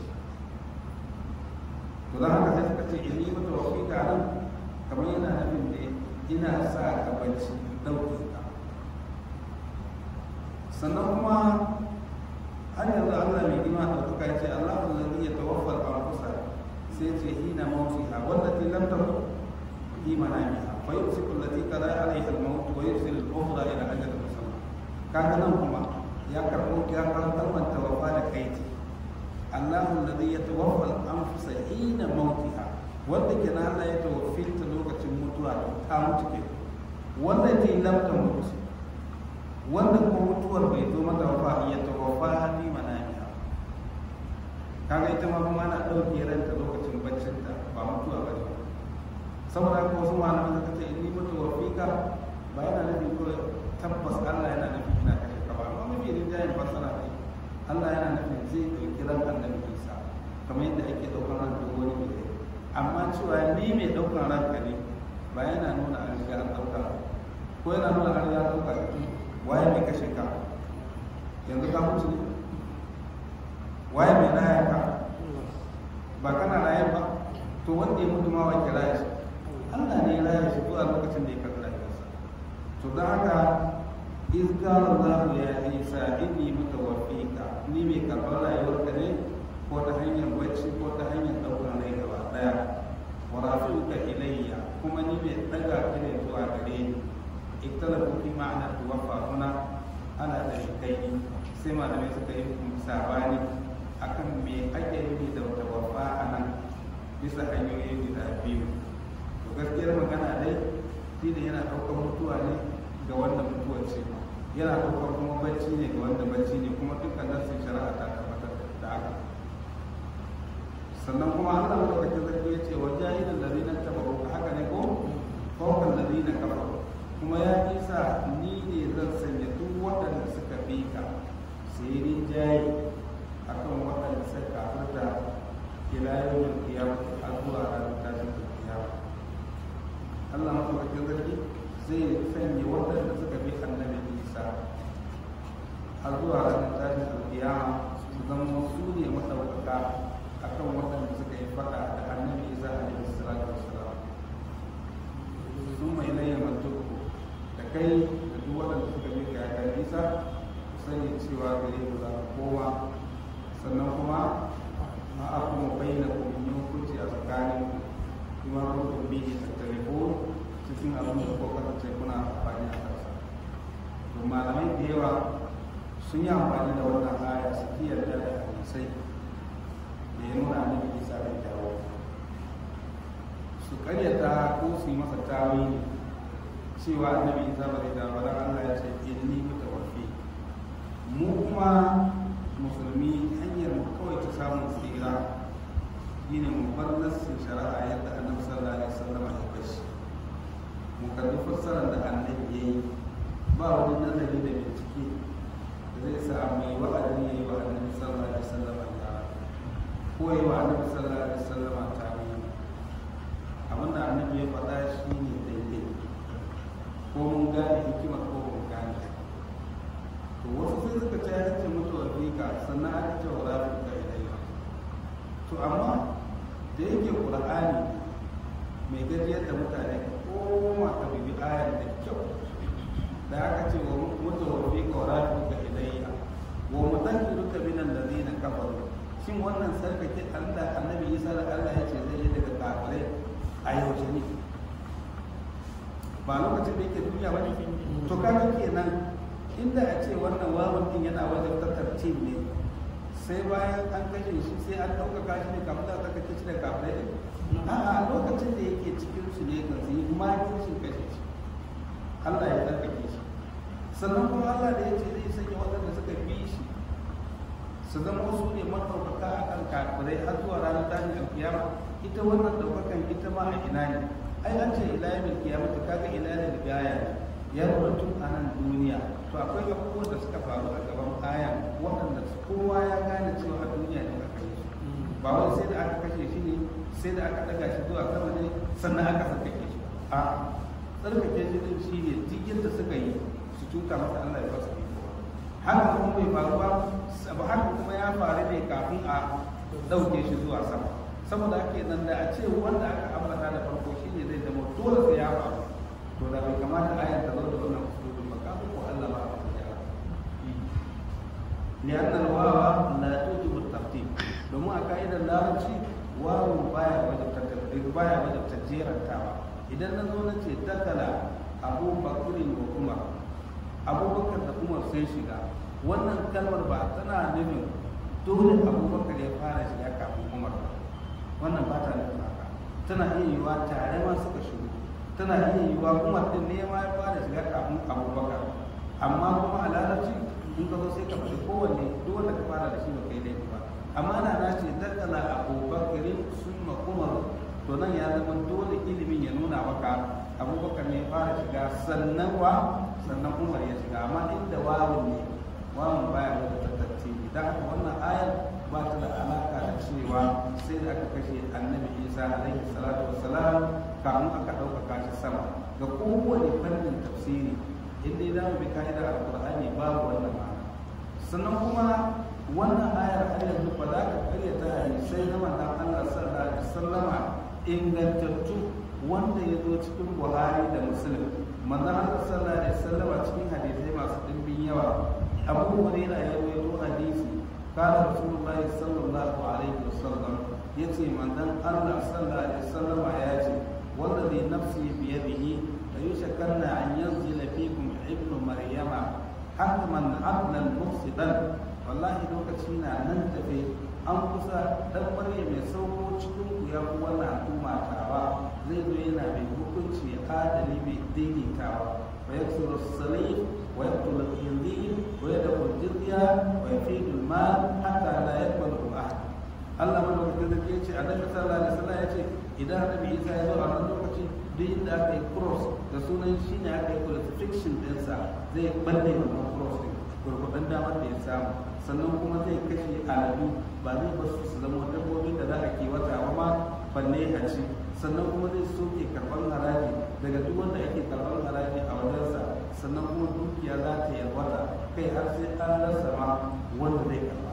to dan haka sai suka ce inni mutawaffika anan kamar yana nufin ne ina sa ka bacci ɗauke ka sannan kuma har yanzu Allah mai girma da kuka ce Allah allazi ya tawaffal anfusa sai ce hina mawtiha wallati lam tamut fi manamiha fa yumsiku allati qada alaiha al-maut wa yursilu al-ukhra ila ajalin musamma kaga nan kuma ya karbo ya karantar man tawaffa da kaiti Allah allazi ya tawaffal anfusa hina mawtiha wanda ke na Allah ya tawaffinta lokacin mutuwa ta mutu ke wallati lam tamut wanda ko mutuwar bai zo mata ba ya tawaffa ni manamiha kaga ita ma kuma ana ɗauke ranta lokacin baccin ta ba mutuwa ba ne saboda haka wasu malaman suka ce inni mutawaffika ba yana nufin kawai tabbas Allah yana nufin ina kashe ka ba amma mafi rinjayen fassara ne Allah yana nufin zai ɗauki ran annabi Isa kamar yadda ake ɗaukar ran duk wani mai amma cewa ni mai ɗaukar ranka ne ba yana nuna an riga an ɗauka ko yana nuna an riga an ɗauka waye mai kashe ka yanzu ka mutu ne waye mai raya ka ba kana raye ba to wanda ya mutu ma wa kira shi Allah ne ya raya shi zuwa lokacin da ya karɓi rayuwarsa to don haka iz qala Allah ya Isa inni mutawaffika ni mai karɓar rayuwarka ne ko ta hanyar bacci ko ta hanyar ɗaukar rai gaba ɗaya wa rafi'uka ilayya kuma ni mai ɗaga ka ne zuwa gare ni iktalafu fi ma'ana tuwaffa huna ana da kai sai malamai suka yi sabani akan me ake nufi da tawaffa a nan bisa hanyoyi guda biyu to gaskiyar magana dai shi ne yana ɗaukar mutuwa ne ga wanda mutuwa ce yana ɗaukar kuma bacci ne ga wanda bacci ne kuma dukkan nassin shari'a ta tabbatar da haka sannan kuma Allah madaukakin sarki ya ce wa jahilin ladina tabaru haka ne ko fawqa ladina kafaru kuma ya isa ni ne zan sanya duk waɗanda suka bi ka su yi rinjaye a kan waɗanda suka kafirta ila yawon kiyama har zuwa ranar tashin kiyama Allah maɗaukakin sarki zai sanya waɗanda suka bi annabi Isa har zuwa ranar tashin kiyama su zama su ne maɗaukaka a kan waɗanda suka yi faɗa da annabi Isa alaihi salatu wassalam sun mai laye mantuku da kai da duk waɗanda suka bi ga yakan Isa sani cewa gare ku za ku kowa sannan kuma ma a kuma bayyana kuma hukunci a tsakanin kuma rukun bihi ta telefon cikin abin da ko kasance kuna amfani a kansa to malamai da yawa sun yi amfani da wannan aya su ki yarda da hadisai da ya nuna annabi isa da dawo su karyata ko su yi masa tawili cewa annabi isa ba zai dawo dan Allah ya ce inni mutawaffi mu kuma musulmi hanyar mu kawai ta samun tsira shine mu bar nassin shari'a yadda annabi sallallahu alaihi wasallam ya bashi mu kalli fassarar da annabi ya yi ba wani nazari da bincike da zai sa mai wa'azi ya yi wa annabi sallallahu alaihi wasallam ya ko yi wa annabi sallallahu alaihi wasallam ta yi abinda annabi ya faɗa shi ne daidai ko mun gane hikima ko mun gane to wasu sai suka ce ya ce mutu a fika sannan aka ce wa rafi ka ilayya to amma da yake qur'ani mai gajiyar da mutane koma ka bibi ayar da kyau da aka ce wa mutu wa fi kawara ka ilayya wa mutakiru ka minan ladina kafaru shin wannan sarkake Allah annabi Isa da Allah ya ce zai yi daga kafirai a yaushe ne ba lokacin da yake duniya ba ne to kaga kenan inda a ce wannan wawan din yana wajen tattarcin ne sai bayan an kashe shi sai an ɗaukaka shi ne kafin da aka kashe shi da kafirai ne a'a lokacin da yake cikin su ne kan su yi makircin kashe shi Allah ya tsarkake shi sannan kuma Allah da ya ce zai sanya waɗanda suka bi shi su zama wasu ne maɗaukaka a kan kafirai har zuwa ranar tashin alkiyama ita wannan ɗaukakan ita ma a ina ne ai an ce ila yamin kiyama ta kaga ila da gaya ne ya nuna tun a nan duniya to akwai abubuwan da suka faru a gaban aya waɗanda kowa ya gane cewa a duniya ne aka yi ba wai sai da aka kashe shi ne sai da aka ɗaga shi zuwa sama ne sannan aka sarkake shi a tsarkake shi din shi ne duk yadda suka yi su tuka masa Allah ya fasa haka kuma bai faru ba abu haka kuma ya faru ne kafin a ɗauke shi zuwa sama saboda ake nan da a ce wanda aka ambata da farko shi ne zai zama dole sai ya faru to da bai kamata ayar ta zo da wannan usulun ba kafin ko Allah ba a ya لأن الواو لا توجب الترتيب domin a ka'idar larabci wawu baya wajen baya wajen tajjerantawa idan na zo na ce dakala abu bakurin wa umar abubakar da umar sai shiga wannan kalmar ba tana nufin dole abubakar ya fara shiga kafin umar ba wannan ba ta nufin haka tana iya yiwuwa tare ma suka shigo tana iya yiwuwa umar din ne ma ya fara shiga kafin abubakar amma kuma a larabci in ka zo sai ka faɗi kowanne duk wanda ka fara da shi ba kai laifi ba amma na na ce dakala abubakarin sun umar to nan ya zama dole ilimin ya nuna maka abubakar ne ya fara shiga sannan wa sannan umar ya shiga amma inda wawun ne wawun baya wata tattace idan haka wannan ayar ba ta da alaka da cewa sai da aka kashe annabi isa alaihi salatu wassalam kafin aka ɗaukaka shi sama ga kowane fannin tafsiri in dai za mu bi ka'idar alkur'ani babu wannan ma'ana sannan kuma wannan ayar har yanzu ba za ka karyata hadisai na manzon Allah sallallahu alaihi wasallama ingantattu wanda ya zo cikin Buhari da Muslim manzon Allah sallallahu alaihi wasallama cikin hadisai masu dimbin yawa Abu Hurairah ya rawaito hadisi قال رسول الله صلى الله عليه وسلم يتي من دن الله صلى الله عليه وسلم ياتي والذي نفسي بيده ليشكرن أن ينزل فيكم ابن مريم حتما عدلا مفسدا والله lokaci na nan tafe an kusa dan maryam ya sauko cikin ku ya ku wannan al'umma tawa zai zo yana mai hukunci adali mai daidaitawa wa yaksuru salih wa yaqtul al-khinzir wa yadkhul jizya wa yafidu al-mal hatta la yaqbalu ahad Allah madaukakin sarki ya ce annabi sallallahu alaihi wasallam ya ce idan annabi Isa ya zo a wannan lokaci duk inda aka yi cross da sunan shi ne aka yi crucifixion ɗinsa zai balle wannan cross ɗin gurgudan damar da ya samu sannan kuma zai kashe aladu ba zai ba su zama dabbobin da za a kiwata ba ma balle a ci sannan kuma zai soke karɓar haraji daga duk wanda ake karɓar haraji a wajensa sannan kuma dukiya za ta yalwata kai har sai an rasa ma wanda zai karɓa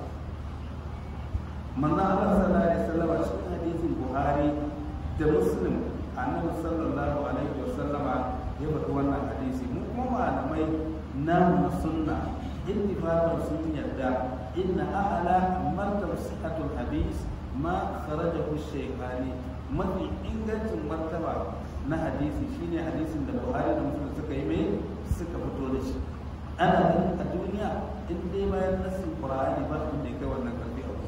manzo Allah sallallahu alaihi wasallam cikin hadisin Buhari da Muslim annabi sallallahu alaihi wasallama ya faɗi wannan hadisi mu kuma malamai na sunna ittifaqan sun yarda inna a'la martab sihhatul hadis ma kharajahu shaykhani mafi ingancin martaba na hadisi shine hadisin da Buhari da Muslim suka yi mai suka fito da shi ana ganin a duniya in dai bayan nassin Qur'ani ba abin da ya kai wannan karfi a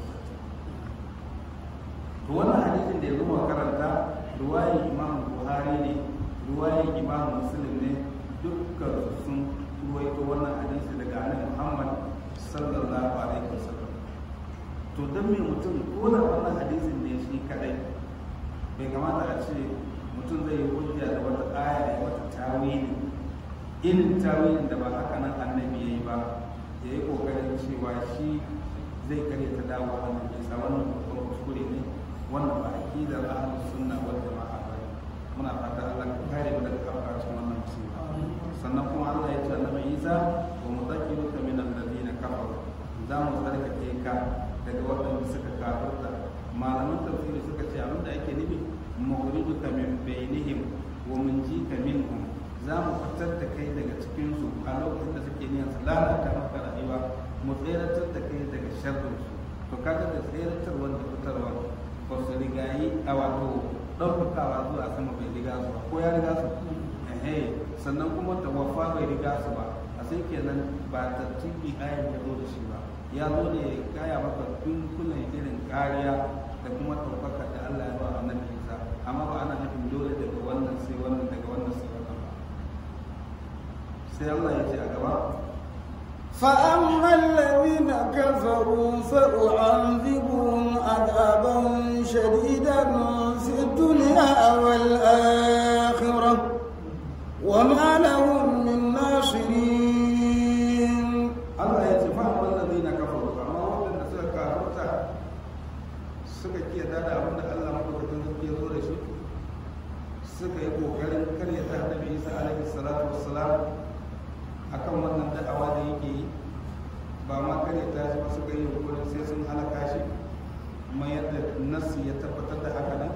to wannan hadisin da yanzu muka karanta ruwayin imam buhari ne ruwayin imam muslim ne dukkan sun ruwaito wannan hadisi daga annabi muhammad sallallahu alaihi wasallam to dan me mutum ko da wannan hadisin ne shi kadai bai kamata a ce mutum zai yi hujja da wata aya da wata tawili irin tawilin da ba haka nan annabi yayi ba ya yi kokarin cewa shi zai kare ta dawo wannan bisa wannan babban kuskure ne wannan ba aqidar ahlus sunna wal jama'a ba muna fata Allah ka kare mu daga kafircin wannan musiba sannan kuma Allah ya ce annabi Isa wa mudakkiruka min alladhina kafaru za mu tsarkake ka daga waɗanda suka kafirta malaman tafsiri suka ce abinda ake nufi mukhrijuka min bainihim wa munjika minhum za mu fitar da kai daga cikin su a lokacin da suke niyyar su lalata maka rayuwa mu tseratar da kai daga sharrin su to kaga da tseratar wanda fitarwa ba su rigayi a wato ɗaukakawa zuwa sama bai riga su ba ko ya riga su ehe sannan kuma tawafa bai riga su ba a sai kenan ba tartibi ayan ya zo da shi ba ya zo ne ya kaya maka dunkulen irin kariya da kuma ɗaukaka da Allah ya ba a nan Isa amma ba ana nufin dole daga wannan sai wannan daga wannan sai wannan ba sai Allah ya ce a gaba فأما الذين كفروا فأعذبهم عذابا شديدا في الدنيا والآخرة وما لهم من ناصرين Allah ya ce fa wallazi na kafaru amma waɗanda suka kafarta suka kiyata da abin da Allah madaukakin sarki ya zo da shi suka yi kokarin karyata annabi Isa alaihi salatu wassalam akan wannan da'awa da yake yi ba ma karyata shi ba suka yi yunkurin sai sun halaka shi kuma yadda nassi ya tabbatar da haka nan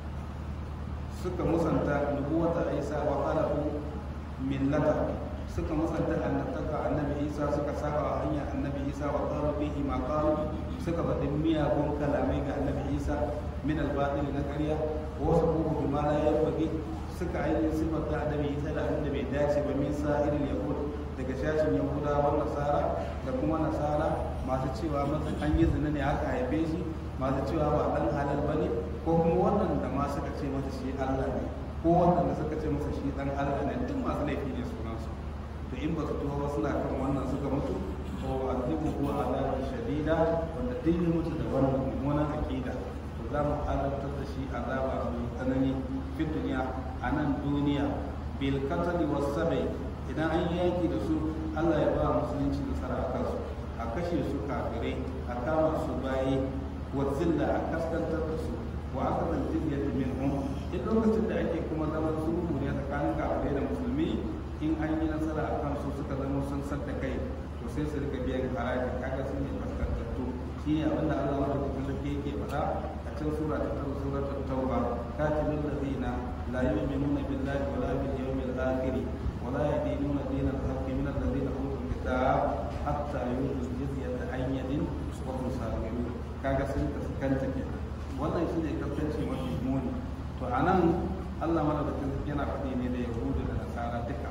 suka musanta nubuwata Isa wa qalahu millata suka musanta annabtaka annabi isa suka saba wa hanya annabi isa wa qalu bihi ma qalu suka faɗi miyagun kalamai ga annabi isa min al-batil na ƙarya wa sabuhu bima la yanbaghi suka ainihin sifar da annabi isa da abin da bai dace ba min sa'iril yahud daga shashin yahudawa nasara da kuma nasara masu cewa masa an yi zina ne aka haife shi masu cewa ba dan halal bane ko kuma wannan da ma suka ce masa shi Allah ne ko wannan da suka ce masa shi dan Allah ne duk masu laifi ne sunansu to in ba su tuho ba suna kan wannan suka mutu to azibu huwa azabun shadida wanda duk ya mutu da wannan mummunan aqida to za mu azabtar da shi azaba mai tsanani fi duniya a nan duniya bil qatl was sabai idan an yi yaki da su Allah ya ba musulunci nasara a kansu a kashe su kafirai a kama su bayi wa zilla a kaskantar da su wa aka zan jizya minhum in lokacin da ake kuma zaman sulhu ne tsakanin kafirai da musulmi in an yi nasara a kan su suka zama sun sadda kai to sai su rika biyan haraji kaga sun yi kaskantattu shi ne abinda Allah wa da sarki yake faɗa a cikin sura ta tara sura ta tauba katilul ladina la yu'minuna billahi wa la bil yawmil akhir wa la yadinuna dinal haqqi min alladhina utul kitab hatta yu'tu jizyata an yadin wa hum saghirun kaga sun kaskanta kenan wannan shine kaskanci mafi muni to anan Allah madaukakin yana faɗi ne da Yahudu da Nasara duka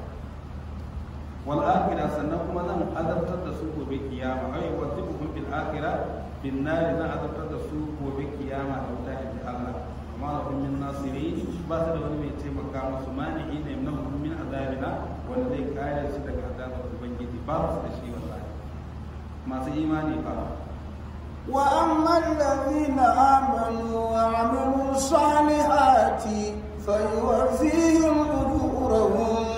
wal akhirah sannan kuma zan azabtar da su gobe kiyama ai wazibuhum bil akhirah bin nar zan azabtar da su gobe kiyama da wuta inji Allah amma lahum min nasirin ba su da wani mai taimaka musu mani'i ne na min azabina wanda zai kare su daga azabar ubangiji ba su da shi wallahi masu imani ba وأما الذين آمنوا وعملوا الصالحات فيوفيهم أجورهم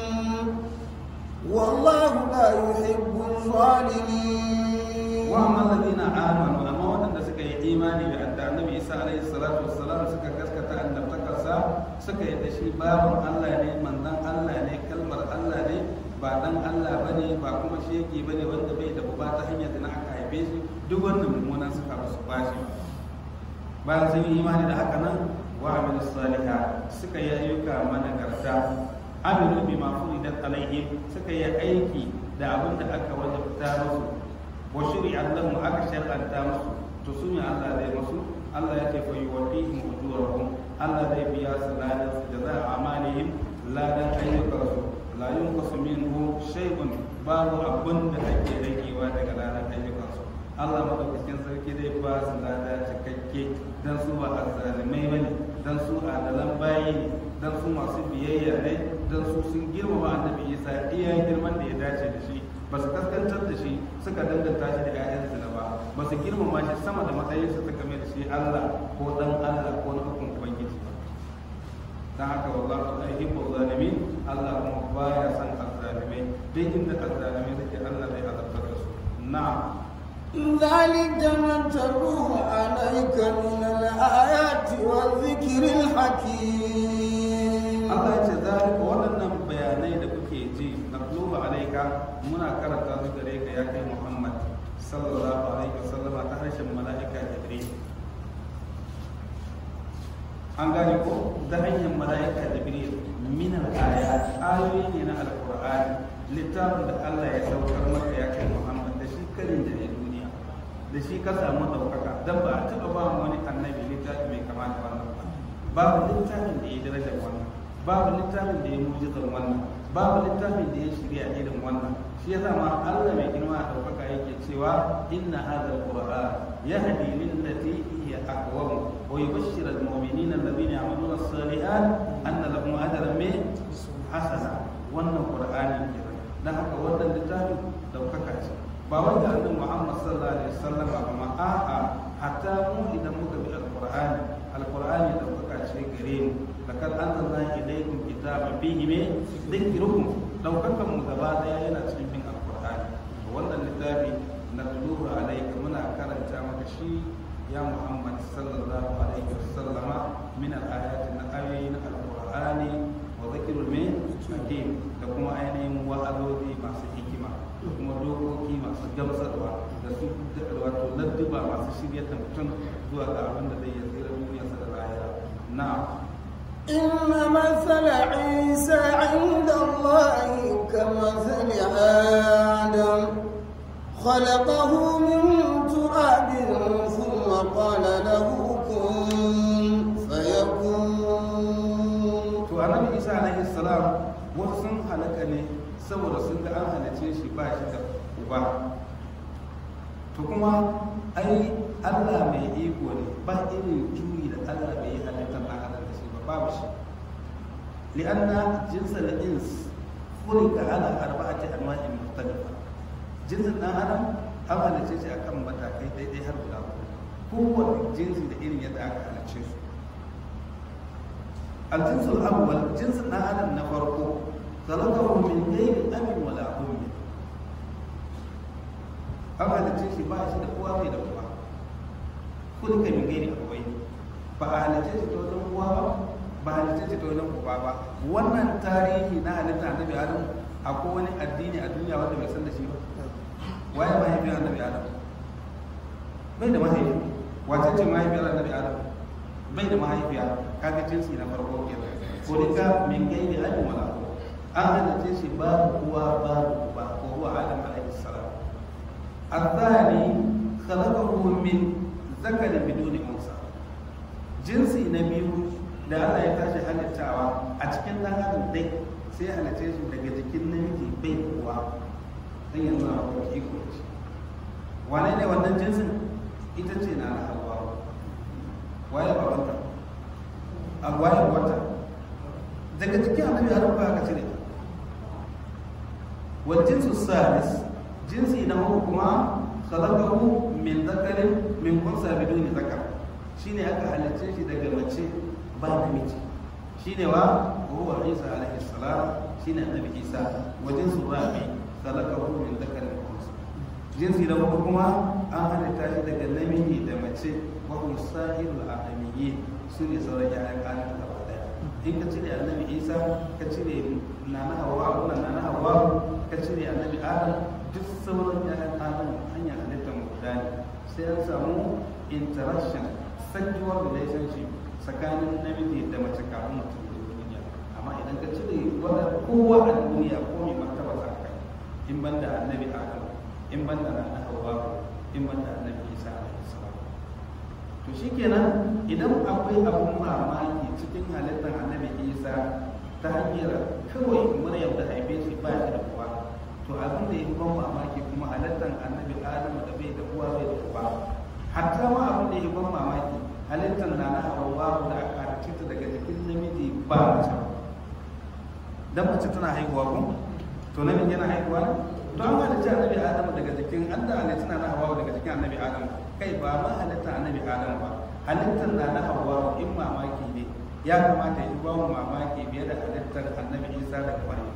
والله لا يحب الظالمين واما الذين امنوا اما wadanda suka yi imani da adda annabi Isa alaihi salatu wassalam suka gaskata annabtakarsa suka yi da shi babun Allah ne manzon Allah ne kalmar Allah ne ba dan Allah bane ba kuma shege bane wanda bai da uba ta hanyar da na aka haife shi duk wannan mummunan suka ba su bashi bayan sun yi imani da haka nan wa amilu salihat suka yi ayyuka managarta amilu bima furidat alaihim suka yi aiki da abin da aka wajabta musu wa shuri'at lahum aka shar'anta musu to su ne Allah zai musu Allah ya ce fa yuwaffihim ujurahum Allah zai biya su ladan su jaza amalihim ladan ayyukansu la yunqasu minhu shay'un babu abin da ake ragewa daga ladan ayyukansu Allah madaukakin sarki zai ba su lada cikakke dan su ba azzalimai bane dan su adalan bayi ne dan su masu biyayya ne dan su sun girmama annabi Isa iya girman da ya dace da shi ba su kaskantar da shi suka danganta shi da ƴaƴan zina ba ba su girmama shi sama da matsayinsa suka mai da shi Allah ko dan Allah ko na hukun ubangiji ba dan haka wallahu la yuhibbu zalimin Allah kuma baya son azzalimai duk inda azzalimai suke Allah zai azabtar da su na'am ذلك نتلوه عليك من الآيات والذكر الحكيم Allah ya ce zalika waɗannan bayanai da kuke ji na tuluba alaika muna karanta su gare ka ya kai Muhammad sallallahu alaihi wasallam ta harshen mala'ika Jibril an gane ko ta hanyar mala'ika jibril min al-ayat ayoyi ne na alqur'ani littafin da Allah ya saukar maka ya kai Muhammad da shi karin da duniya da shi ka samu daukaka dan ba a taba ba wani annabi littafi mai kama da wannan ba babu littafin da ya darajar wannan babu littafin da ya mujizar wannan babu littafin da ya shirya irin wannan shi yasa ma Allah mai girma a daukaka yake cewa inna hadha alquran yahdi lillati hiya aqwam wa yubashshiru almu'minina alladhina ya'maluna as-salihat anna lahum ajran min hasana wannan qur'ani kenan dan haka wannan littafin daukaka ce ba wanda annabi Muhammad sallallahu alaihi wasallam amma a'a hatta mu idan muka bi alqur'ani alqur'ani daukaka ce gare mu lakad anzalna ilaykum kitaban fihi min dhikrukum daukakan mu gaba daya yana cikin bin alqur'ani wannan littafi na tuluhu alayka muna karanta maka shi ya Muhammad sallallahu alaihi wasallama min al-ayati na ayoyin alqur'ani wa dhikrul min hakim da kuma ainihin wa'azozi masu hikima da kuma dokoki masu gamsarwa da su wato ladduba masu shirya da mutum zuwa ga abin da zai yi tsira duniyarsa da lahira na'am إن مثل عيسى عند الله كمثل آدم خلقه من تراب ثم قال له كن فيكون to annabi isa alaihi salam wasu sun halaka ne saboda sun ga an halice shi ba shi da uba to kuma ai Allah mai iko ne ba irin juyi da Allah bai yi halittar ɗan adam da shi ba babu shi li'anna jinsa da ins furika ala arba'ati anwa'in mukhtalifa jinsin ɗan adam an halice shi akan matakai daidai har guda uku kowane jinsi da irin yadda aka halice su الجنس الأول جنس آدم نفرقه خلقه من غير أب ولا أم أما هذا الجنس باش دقوا في دقوا خلق من غير أبوين فأهل الجنس تولم قوا ba halitta ta wajen uba ba wannan tarihi na halitta annabi adam akwai wani addini a duniya wanda bai san da shi ba waye mahaifiyar annabi adam bai da mahaifi wace ce mahaifiyar annabi adam bai da mahaifiya kaga jinsi na farko kenan ko dika min gairi abin wala an halitta shi babu uwa babu uba ko huwa adam alaihi salam الثاني خلقه من ذكر بدون انثى jinsi na biyu da Allah ya tashi halittawa a cikin dan adam dai sai ya halitta shi daga jikin namiji bai uwa dan yanzu na ko iko shi wane ne wannan jinsin ita ce na na hawa waye babanta a waye wata daga cikin annabi adam ba ka cire wal jinsu salis jinsi na uku kuma khalaqahu min dhakarin min unsa biduni zakar shine aka halicce shi daga mace ba namiji shine wa huwa isa alaihi salam shine annabi isa wa jinsu rabi khalaqahu min dhakarin wa unsa jinsi na uku kuma an halitta shi daga namiji da mace wa hum sa'irul adamiyyin su ne sauran ƴaƴan adam gaba daya in ka cire annabi isa ka cire nana hawa wannan nana hawa ka cire annabi adam duk sauran ƴaƴan adam hanyar halittar mu guda ne sai an samu interaction sexual relationship tsakanin namiji da mace kafin mutum da duniya amma idan ka cire wanda kowa a duniya ko mai martaba za ka in banda annabi adam in banda nana hawa in banda annabi isa alaihi salam to shikenan idan akwai abun mamaki cikin halittar annabi isa ta hanyar kawai maryam da haife shi ba shi da uwa to abin da ya fi ban mamaki kuma halittar annabi adamu da bai da uwa bai da uba hatta ma abin da ya fi ban mamaki halittar na na hawa da aka halicce ta daga jikin namiji ba mace dan mace tana haihuwa ko to namiji yana haihuwa ne to an halicci annabi adamu daga jikin an da halitta na na hawa daga jikin annabi adamu kai ba ma halittar annabi adamu ba halittar na na hawa in mamaki ne ya kamata yi ba mu mamaki biye da halittar annabi isa daga maryam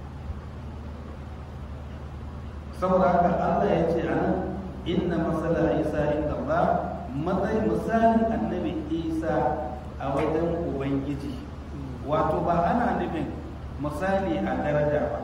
saboda haka allah ya ce anan inna masala isa inda allah matsayin misalin annabi isa a wajen ubangiji wato ba ana nufin misali a daraja ba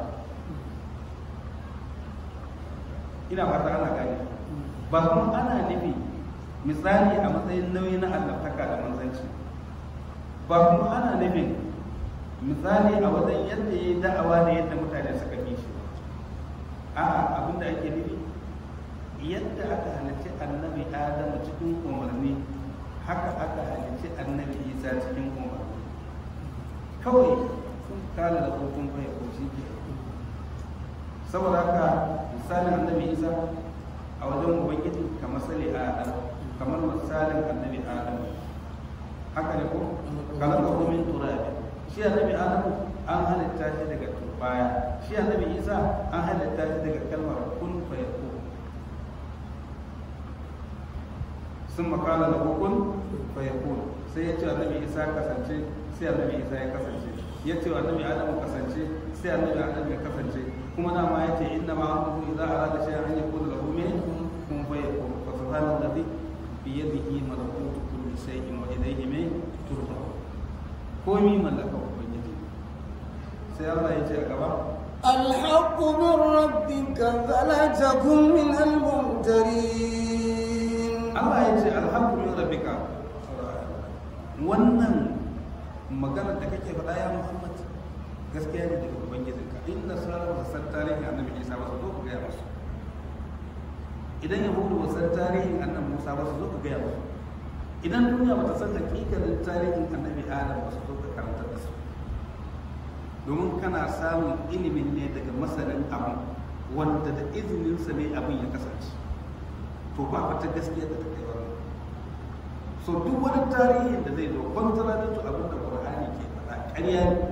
ina fata ana gani ba kuma ana nufi misali a matsayin nauyi na allantaka da manzanci ba kuma ana nufin misali a wajen yadda ya yi da'awa da yadda mutane suka bi shi a'a abinda ake nufi yadda aka halicci annabi adamu cikin umarni haka aka halicci annabi isa cikin umarni kawai sun kala da hukun bai ko shi ke saboda haka misalin annabi isa a wajen ubangiji kamar sali adam kamar misalin annabi adam haka ne ko kalan ka min turabi shi annabi adam an halitta shi daga turbaya shi annabi isa an halitta shi daga kalmar kun fa yakun sun makala da hukun fa yakun sai ya ce annabi isa kasance sai annabi isa ya kasance ya ce annabi adamu kasance sai annabi adamu ya kasance kuma dama ya ce inna ma amruhu idza arada shay'an an yaqula lahu min kun fa yakun fa subhana alladhi bi yadihi malakutu kulli shay'in wa ilayhi min turja'un komi mallaka ubangiji sai Allah ya ce a gaba الحق من ربك فلا تكن من الممترين Allah ya ce alhamdu min rabbika wannan magana da kake faɗa ya Muhammad gaskiya ne daga ubangijinka inna salama da san tarihin annabi Isa ba su zo ku gaya musu idan yahudu ba san tarihin annabi Musa ba su zo ku gaya musu idan duniya ba ta san hakikalin tarihin annabi Adam ba su zo ka karanta da su domin kana samun ilimin ne daga masanin abin wanda da izininsa ne abin ya kasance to ba wata gaskiya da ta kai wannan so duk wani tarihin da zai zo kwantara to abin da qur'ani ke faɗa ƙarya ne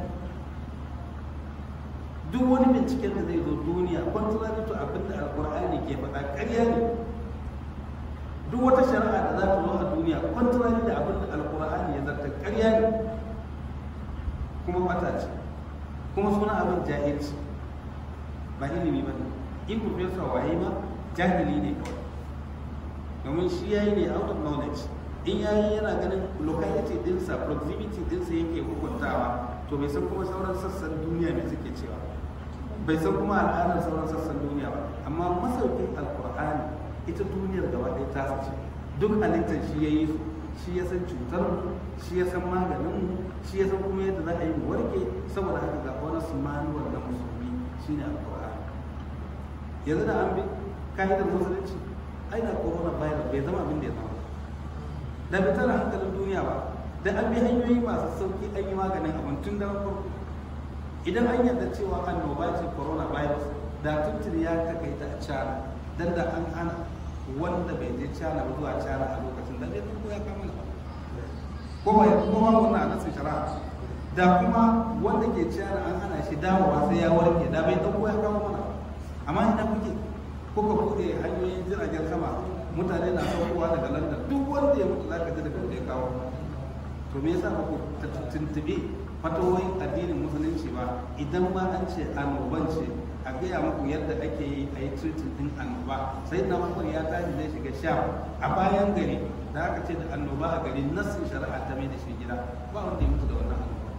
duk wani binciken da zai zo duniya kwantara to abin da alqur'ani ke faɗa ƙarya ne duk wata shari'a da za ta zo a duniya kwantara da abin da alqur'ani ya zarta ƙarya ne kuma mata ce kuma suna abin jahilci ba ilimi ba ne in professor waye ma jahili ne kawai domin shi ya yi ne out of knowledge in ya yi yana ganin locality dinsa proximity dinsa yake hukuntawa to bai san kuma sauran sassan duniya mai suke cewa bai san kuma al'adar sauran sassan duniya ba amma masaukin alkur'ani ita duniyar gaba ɗaya ta ce duk halittar shi ya yi su shi ya san cutar mu shi ya san maganin mu shi ya san kuma yadda za a yi mu warke saboda haka ga wani su manuwar da musulmi shine alkur'ani yanzu da an bi ka'idar musulunci ai da corona virus bai zama abin da ya zama da bai tara hankalin duniya ba da an bi hanyoyi masu sauki an yi maganin abin tun da farko idan an yarda cewa annoba ce corona virus da tuntun ya takaita a cana dan da an hana wanda bai je cana ba zuwa cana a lokacin da bai farko ya kama ko ba ko ba wannan anasin shari'a da kuma wanda ke cana an hana shi dawowa sai ya warke da bai dauko ya kama mana amma ina kuke kuka buɗe hanyoyin jiragen sama mutane na saukowa daga london duk wanda ya mutu za ka ji daga ya kawo to me yasa ba ku tuntuɓe fatawoyin addinin musulunci ba idan ma an ce annoban ce a gaya muku yadda ake yi a yi treating din annoba sai na makon ya tashi zai shiga sha a bayan gari da aka ce da annoba a gari nassin shari'a ta mai da shi gida ba wanda ya mutu da wannan annoba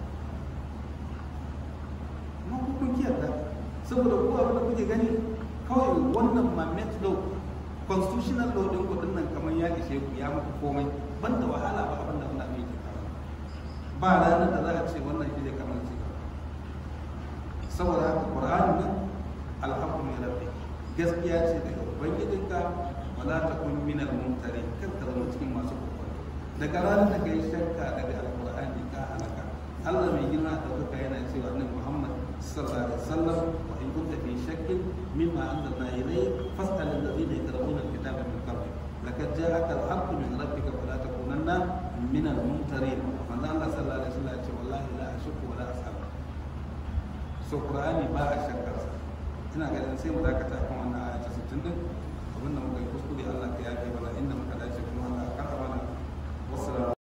amma ku kun kiyarda saboda ku abin da kuke gani kawai wannan mamet law constitutional law din kudin nan kamar ya ishe ku ya muku komai banda wahala ba abin da Allah mai ke kawo ba ranar da za a ce wannan shi ne kamar ce saboda haka Qur'ani nan alhamdu min rabbi gaskiya ce daga ubangijinka wala takun min al-mumtari kar ka zama cikin masu kokon daga ranar da kai shakka daga alqur'ani ka halaka Allah mai girma da kuka yana cewa annabi Muhammad sallallahu alaihi wasallam wa in kunta fi shakkin mimma anzalna ilayk fas'al alladhina yaqra'una al-kitaba min qablik laqad ja'aka al-haqqu min rabbika fala takunanna min al-mumtarin manzo Allah sallallahu alaihi wasallam ya ce wallahi la ashku wa la as'al so qur'ani ba a shakkar sa ina ganin sai mu dakata kan wannan aya ta 60 din abinda muka yi kuskure Allah ka yafe mana inda muka dace kuma Allah ka karɓa mana wassalamu